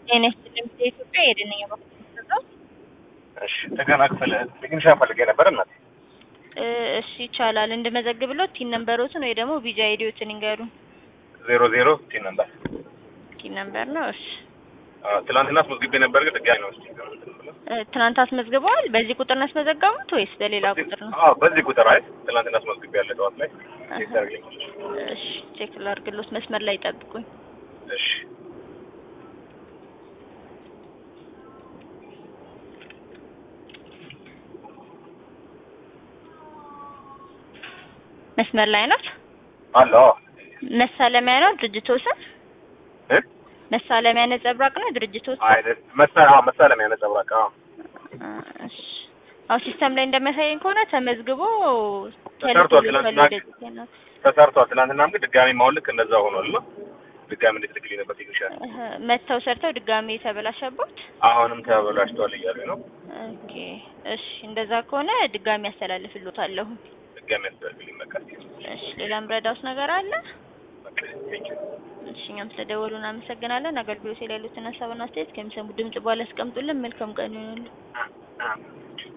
ጤና ይስጥልኝ የኢትዮጵያ የደነኛ በኩል የሚሰጠው እሺ እንደገና ክፍል ቴክኒሻ ፈልጌ ነበር እናቴ። እ እሺ ይቻላል። እንድመዘግብሎት ቲን ነምበሮትን ወይ ደግሞ ቢጃ አይዲዎትን ይንገሩን። ዜሮ ዜሮ ቲ ነበር ቲን ነምበር ነው። እሺ ትላንትና አስመዝግቤ ነበር ግን ድጋሚ ነው እስኪ እንትን ብለው። እ ትናንት አስመዝግበዋል። በዚህ ቁጥር ነው ያስመዘገቡት ወይስ በሌላ ቁጥር ነው? አዎ በዚህ ቁጥር አይ ትላንትና አስመዝግቤ ያለ ጠዋት ላይ ቼክ ታደርግልኝ። እሺ ቼክ ላድርግሎት። መስመር ላይ ጠብቁኝ። እሺ መስመር ላይ ነው። አለ አዎ መሳለሚያ ነው ድርጅቶ ስም እ መሳለሚያ ነጸብራቅ ነው ድርጅቶ ስም። አይደል መሳ አዎ መሳለሚያ ነጸብራቅ አዎ አ፣ እሺ አሁን ሲስተም ላይ እንደሚያሳየኝ ከሆነ ተመዝግቦ ተሰርቷል። ተልኮ ትናንትና ሊፈልግ ነው። ተሰርቷል። ትናንትናም ግን ድጋሚ ማሁን ልክ እንደዛ ሆኗል ነው ድጋሚ እንድትልክልኝ ነበር ቴክኒሻን። እህ፣ መተው ሰርተው ድጋሜ የተበላሸባት። አሁንም ተበላሽቷል እያሉ ነው። ኦኬ እሺ፣ እንደዛ ከሆነ ድጋሜ ያስተላልፍሎታለሁ። ድጋሚ ያስደርግልኝ በቃ እሺ፣ ሌላ ምረዳውስ ነገር አለ? በቃ ቴንክ ዩ እሺ፣ እኛም ስለደወሉ እናመሰግናለን። አገልግሎት ላይ ያሉትን ሀሳብና አስተያየት ከሚሰሙ ድምጽ በኋላ ያስቀምጡልን። መልካም ቀን ይሆናሉ። አ- አ-